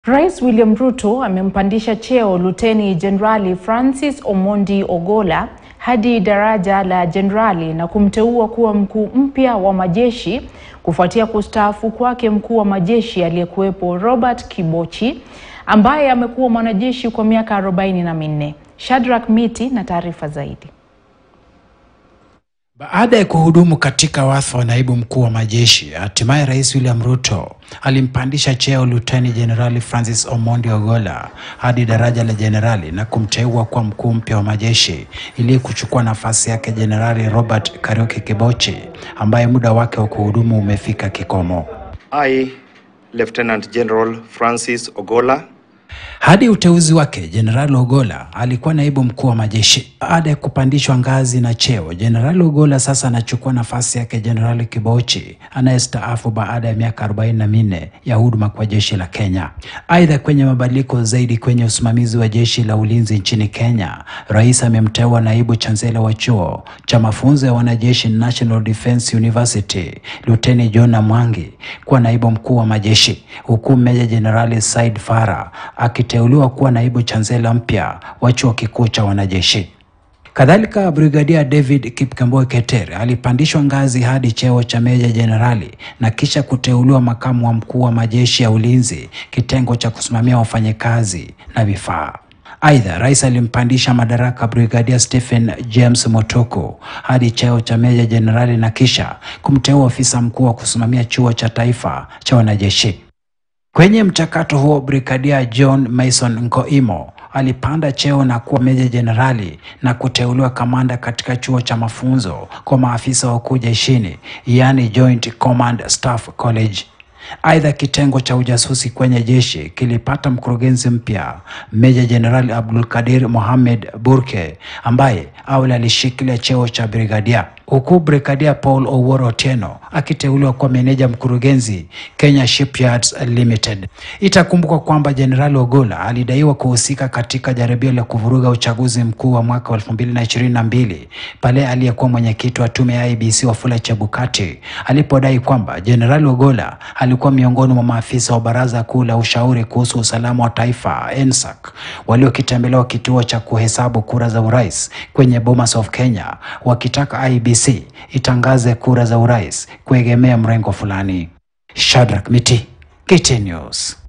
Rais William Ruto amempandisha cheo Luteni Jenerali Francis Omondi Ogolla hadi daraja la jenerali na kumteua kuwa mkuu mpya wa majeshi kufuatia kustaafu kwake mkuu wa majeshi aliyekuwepo Robert Kibochi ambaye amekuwa mwanajeshi kwa miaka arobaini na minne. Shadrack Miti na taarifa zaidi. Baada ya kuhudumu katika wadhifa wa naibu mkuu wa majeshi, hatimaye Rais William Ruto alimpandisha cheo Luteni Jenerali Francis Omondi Ogolla hadi daraja la jenerali na kumteua kuwa mkuu mpya wa majeshi ili kuchukua nafasi yake Jenerali Robert Kariuki Kibochi ambaye muda wake wa kuhudumu umefika kikomo. I, Lieutenant General Francis Ogolla, Hadi uteuzi wake, Jenerali Ogolla alikuwa naibu mkuu wa majeshi. Baada ya kupandishwa ngazi na cheo, Jenerali Ogolla sasa anachukua nafasi yake Jenerali Kibochi anayestaafu baada ya miaka 44 ya huduma kwa jeshi la Kenya. Aidha, kwenye mabadiliko zaidi kwenye usimamizi wa jeshi la ulinzi nchini Kenya, rais amemteua naibu chansela wa chuo cha mafunzo ya wanajeshi National Defence University Luteni John Mwangi kuwa naibu mkuu wa majeshi, huku Meja Jenerali Said Farah akiteuliwa kuwa naibu chansela mpya wa chuo kikuu cha wanajeshi. Kadhalika, Brigadia David Kipkemboi Keter alipandishwa ngazi hadi cheo cha meja jenerali na kisha kuteuliwa makamu wa mkuu wa majeshi ya ulinzi, kitengo cha kusimamia wafanyakazi na vifaa. Aidha, rais alimpandisha madaraka Brigadia Stephen James Motoko hadi cheo cha meja jenerali na kisha kumteua ofisa mkuu wa kusimamia chuo cha taifa cha wanajeshi. Kwenye mchakato huo, Brigadia John Mason Nkoimo alipanda cheo na kuwa meja jenerali na kuteuliwa kamanda katika chuo cha mafunzo kwa maafisa wakuu jeshini, yaani Joint Command Staff College. Aidha, kitengo cha ujasusi kwenye jeshi kilipata mkurugenzi mpya Meja Jenerali Abdul Kadir Mohamed Burke ambaye awali alishikilia cheo cha brigadia, huku Brigadia Paul Owuor Otieno akiteuliwa kuwa meneja mkurugenzi Kenya Shipyards Limited. Itakumbukwa kwamba Jenerali Ogolla alidaiwa kuhusika katika jaribio la kuvuruga uchaguzi mkuu wa mwaka wa 2022 pale aliyekuwa mwenyekiti wa tume ya IEBC Wafula Chebukati alipodai kwamba Jenerali Ogolla alikuwa miongoni mwa maafisa wa Baraza Kuu la Ushauri kuhusu Usalama wa Taifa NSAC waliokitembelea kituo cha kuhesabu kura za urais kwenye Bomas of Kenya wakitaka IEBC itangaze kura za urais kuegemea mrengo fulani. Shadrack Miti, KTN News.